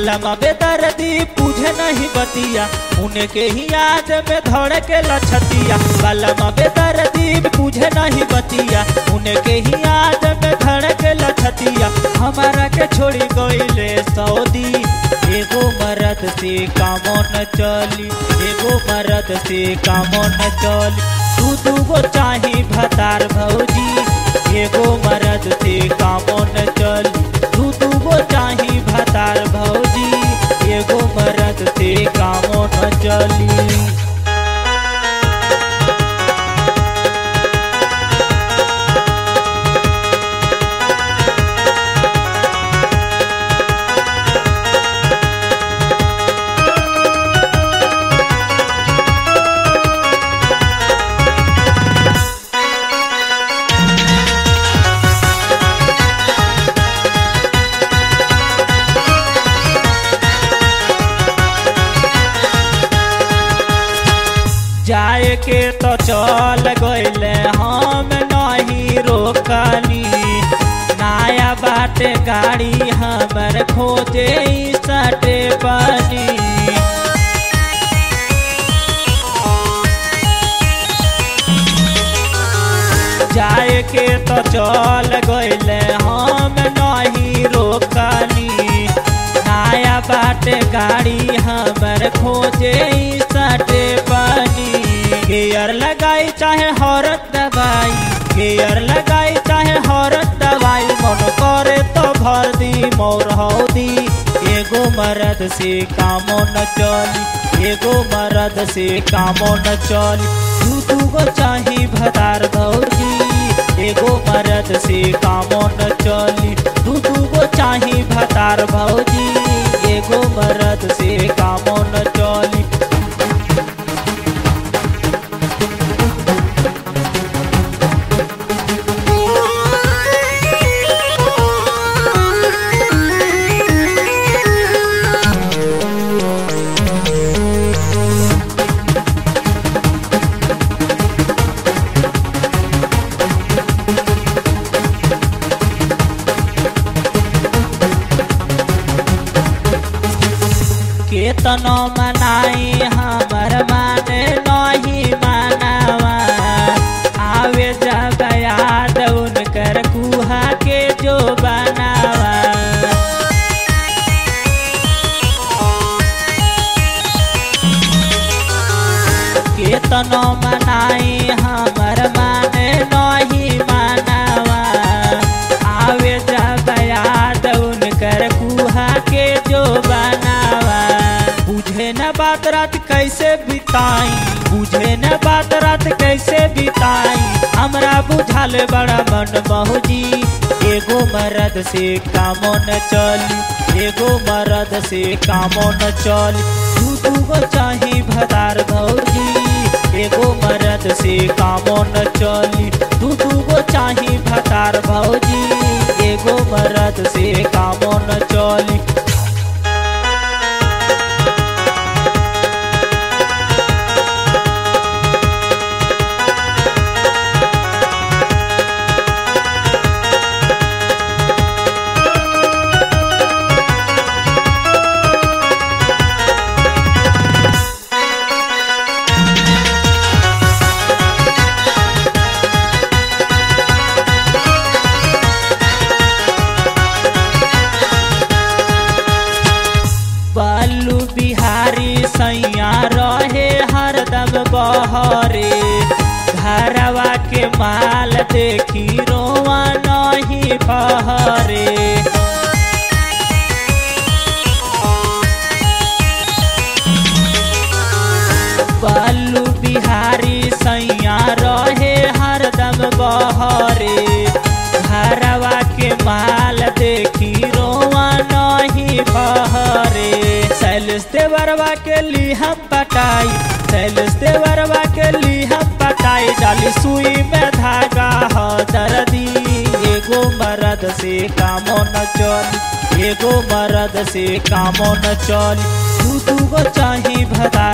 बलमा बेदर्दी पूझे नहीं बतिया उनके ही याद में धड़ के लछतिया बलमा बेदर्दी पूझे नहीं बतिया उनके ही याद में धड़ के लछतिया हमारा के छोड़ी गईले सऊदी एगो मरद से कामो न चली एगो मरद से कामो न चली दू दूगो चाही भतार भौजी एगो मरद से कामो न चली दू दूगो चाही भतार भौजी एगो मरद से कामो न चली जाए के तो चल गईले हम नहीं रोकनी नया बाटे गाड़ी हमर खोजे सटे बनी जाए के तो चल गईले हम नहीं रोकनी नया बाटे गाड़ी हमर खोजे सटे बनी गेयर लगाई चाहे हरत दवाई गेयर लगाई चाहे हरत दवाई मन करे तो भर दी मोर हौदी एगो मरद से कामो न चली एगो मरद से कामो न चली दू दूगो चाही भतार भौजी एगो मरद से कामो न चली दू दूगो चाही भतार भौजी एगो मरद से कामो न चली केतनो मनाई हमर माने नहीं मानवा आवे जब याद उनकर कुहा के जो बनावा केतनो मनाई हमर माने नहीं मानवा आवे जब याद उनकर कुहा के जो बनावा बुझे न बात रात कैसे बिताई बुझे न बात रात कैसे बिताई हमरा बुझाल बड़ा मन बहुजी एगो मरद से कामो न चली एगो मरद से कामो न चली दू दूगो चाही भदार भौजी एगो मरद से कामो न चली दू दूगो चाही भतार भौजी एगो मरद से कामो न चली बालू बिहारी सैया रहे हरदम बहरे घरवा के माल देखी रोवा नहीं बहरे बालू बिहारी सैया रहे हरदम बहरे घरवा के माल देखी रोवा नहीं बहरे सैलस देवरवा के ली हम पटाई सैलस देवरवा के ली हम पटाई डाली सुई में धागा ह दर्दी एगो मरद से कामो न चली एगो मरद से कामो न चली दू दूगो चाही भदा